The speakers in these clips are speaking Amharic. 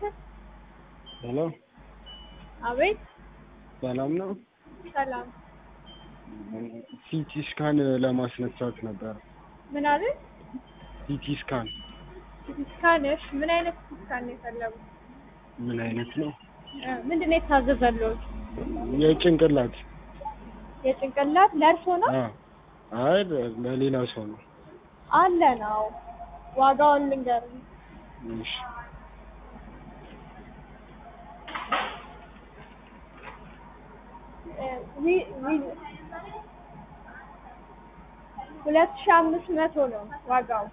ሄሎ አቤት ሰላም ነው? ሰላም። ሲቲ ስካን ለማስነሳት ነበር። ምን አለ? ሲቲ ስካን ስካንሽ ምን አይነት ስካን ነው የፈለጉት? ምን አይነት ነው? እ ምንድን ነው የታዘዘልዎት? የጭንቅላት የጭንቅላት ለእርሶ ነው? አ አይ ለሌላ ሰው ነው። አለ ነው። ዋጋውን ልንገርህ። እሺ እ ዊ- ዊ- ሁለት ሺህ አምስት መቶ ነው ዋጋው።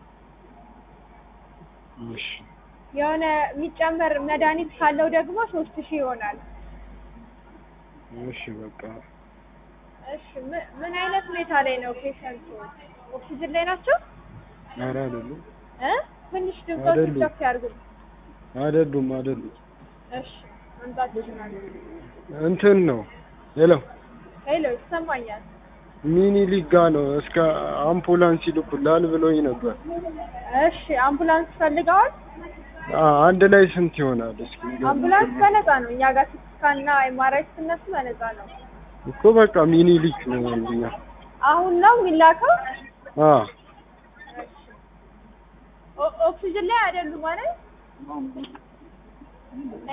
እሺ የሆነ የሚጨመር መድኃኒት ካለው ደግሞ ሶስት ሺህ ይሆናል። እሺ በቃ እሺ ምን ምን አይነት ሁኔታ ላይ ነው ፔሸንቱ? ኦክሲጅን ላይ ናቸው? ኧረ አይደሉም እ ትንሽ ድምፆች አይደሉም። ከፍ ያድርጉ። አይደሉም አይደሉም እሺ መምጣት ይችላሉ። እንትን ነው ሄሎ ሄሎ ይሰማኛል። ሚኒሊክ ጋ ነው እስከ አምቡላንስ ይልኩላል ብሎኝ ነበር። እሺ አምቡላንስ ፈልገዋል? አ አንድ ላይ ስንት ይሆናል? እስኪ ንገሪኝ። አምቡላንስ በነፃ ነው። እኛ ጋር ሲቲስካንና ኤምአርአይ ስትነሱ በነፃ ነው። እኮ በቃ ሚኒሊክ ነው እኛ አሁን ነው የሚላከው? አ ኦ- ኦክሲጅን ላይ አይደሉም ማለት